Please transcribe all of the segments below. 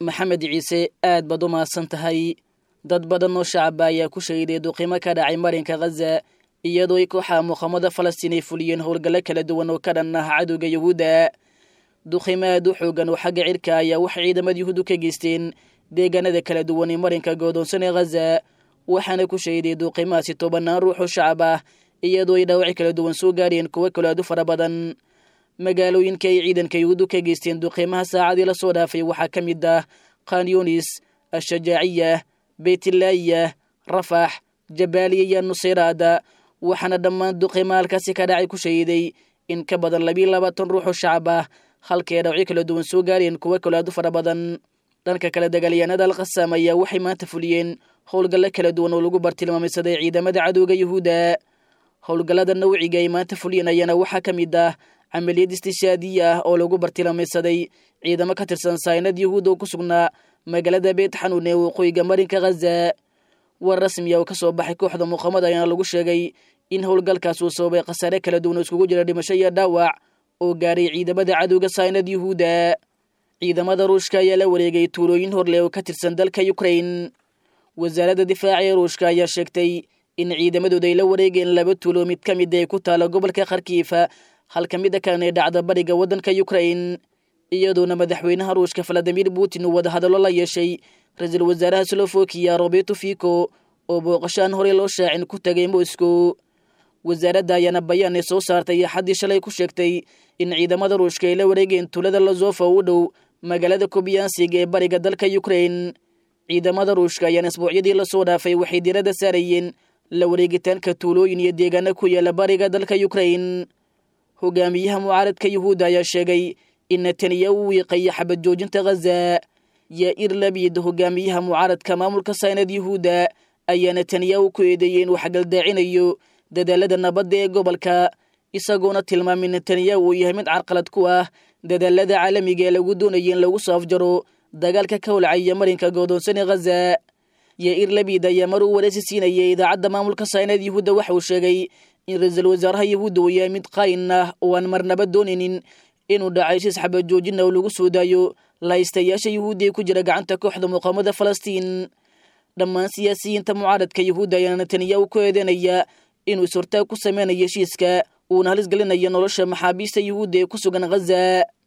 maxamed ciise aad baad u mahadsan tahay dad badan oo shacaba ayaa ku shahiday duqimo ka dhacay marinka khaza iyadoo ay kooxaha muqaamada falastiin ay fuliyeen howlgallo kala duwan oo ka dhan ah cadowga yuhuudda duqimo aad u xoogan oo xagga cirka ayaa waxay ciidamada yuhuuddu ka geysteen deegaanada kala duwan ee marinka goodoonsan ee khaza waxaana ku shahiday duuqimahaasi tobanaan ruux oo shacab ah iyadoo ay dhaawaci kala duwan soo gaareen kuwo kale aad u fara badan magaalooyinka ay ciidanka yuhuuddu ka geysteen duqiimaha saacadii la soo dhaafay waxaa ka mid ah khanyunis ashajaaciya beytlaayiya rafax jabaaliya iyo nusayraada waxaana dhammaan duqiimaha halkaasi ka dhacay ku shahiday in ka badan labiiyo labaatan ruux oo shacab ah halkay dhawacyo kala duwan soo gaareen kuwo kale aad u fara badan dhanka kale dagaalyahanada alkhasaam ayaa waxay maanta fuliyeen howlgallo kala duwan oo lagu bartilmaameysaday ciidamada cadowga yuhuudda howlgallada nawciga ay maanta fuliyeen ayaana waxaa ka mid ah camaliyad istishaadiya ah oo lagu bartilmaameysaday ciidamo ka tirsan saynad yuhuud oo ku sugnaa magaalada beyt xanuun ee waqooyiga marinka khaza war rasmiya oo ka soo baxay kooxda muqaamada ayaana lagu sheegay in howlgalkaas uu sababay khasaare kala duwan oo iskugu jira dhimasho iyo dhaawac oo gaaray ciidamada cadowga saynad yuhuudda ciidamada ruushka ayaa la wareegay tuulooyin horleh oo ka tirsan dalka ukrain wasaaradda difaaca ee ruushka ayaa sheegtay in ciidamadooda ay la wareegeen laba tuulo mid ka mid ay ku taala gobolka kharkiifa halka mida kalena ay dhacda bariga waddanka ukrain iyadoona madaxweynaha ruushka valadimir putin uu wadahadallo la yeeshay ra-iisul wasaaraha slofokiya roberto fico oo booqashaan horey loo shaacin ku tagay moscow wasaaradda ayaana bayaan ay soo saartay axaddii shalay ku sheegtay in ciidamada ruushka ay la wareegeen tuulada lazofa u dhow magaalada kobiyansig ee bariga dalka ukrain ciidamada ruushka ayaana isbuucyadii lasoo dhaafay waxay diiradda saarayeen la wareegitaanka tuulooyin iyo deegaana ku yaala bariga dalka ukrain hogaamiyaha mucaaradka yuhuudda ayaa sheegay in netanyahu uu wiiqaya xabad joojinta khaza yair labid hogaamiyaha mucaaradka maamulka saynad yuhuudda ayaa netanyahu ku eedeeyey inuu xagaldaacinayo dadaalada nabadda ee gobolka isagoona tilmaamay netanyahu uu yahay mid carqalad ku ah dadaalada caalamiga ee lagu doonaya in lagu soo afjaro dagaalka ka holcaya marinka goodoonsan ee khaza yair labid ayaa mar uu wareysi siinayay idaacadda maamulka saynad yuhuudda waxa uu sheegay in ra-iisul wasaaraha yuhuudda uu yahay mid qaayin ah oo aan marnaba doonaynin inuu dhacay shis xabad joojina oo lagu soo daayo lahaystayaasha yuhuudda ee ku jira gacanta kooxda muqaamada falastiin dhammaan siyaasiyiinta mucaaradka yuhuudda ayaana netanyahu ku eedeynaya inuu is-hortaag ku sameynayo heshiiska uuna halis gelinayo nolosha maxaabiista yuhuudda ee ku sugan khaza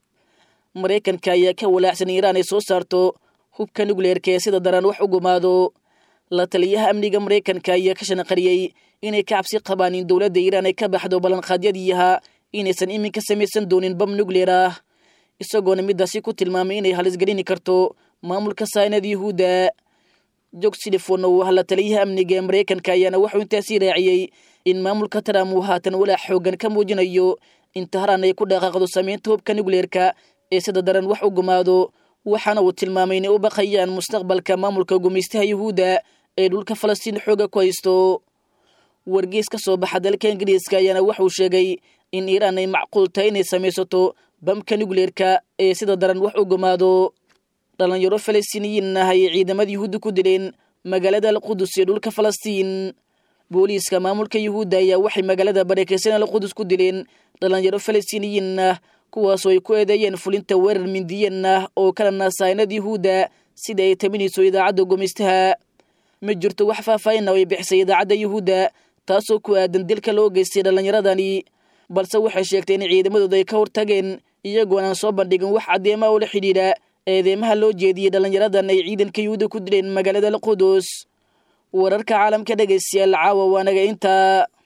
maraykanka ayaa ka walaacsan iiraan ay soo saarto hubka nukleerka ee sida daran wax u gumaado la taliyaha amniga maraykanka ayaa ka shanaqariyey inay ka cabsi qabaan in dowladda iiraan ay ka baxdo ballanqaadyadiiha inaysan iminka samaysan doonin bam nukleer ah isagoona midaasi ku tilmaamay inay halisgelini karto maamulka saynad yuhuudda jog silifon oo ah la taliyaha amniga ee maraykanka ayaana wuxuu intaasi raaciyey in maamulka trump uu haatan walaac xoogan ka muujinayo in tahraan ay ku dhaqaaqdo samaynta hubka nukleerka ee sida daran wax u gumaado waxaana uu tilmaamay inay u baqayaan mustaqbalka maamulka gumaystaha yuhuudda ee dhulka falastiin xooga ku haysto wargeys ka soo baxa dalka ingiriiska ayaana wuxuu sheegay in iiraan ay macquul tahay inay samaysato bamka nukleerka ee sida daran wax u gumaado dhalinyaro falastiiniyiin ah ayay ciidamada yuhuudda ku dileen magaalada alqudus ee dhulka falastiin booliiska maamulka yuhuudda ayaa waxay magaalada barakeysan alqudus ku dileen dhalinyaro falastiiniyiin ah kuwaasoo ay ku eedeeyeen fulinta weerar mindiyeen ah oo kala naasaynad yuhuudda sida ay taminayso idaacadda gumaystaha ma jirto wax faahfaahin oo ay bixisay idaacadda yuhuudda taasoo ku aadan dilka loo geystay dhallinyaradani balse waxay sheegtay in ciidamadooda ay ka hortageen iyagoon aan soo bandhigin wax caddeema oo la xidhiidha eedeymaha loo jeediyey dhallinyaradan ay ciidanka yuhuudda ku dileen magaalada alqudus wararka caalamka dhegaystayaal caawa waanaga intaa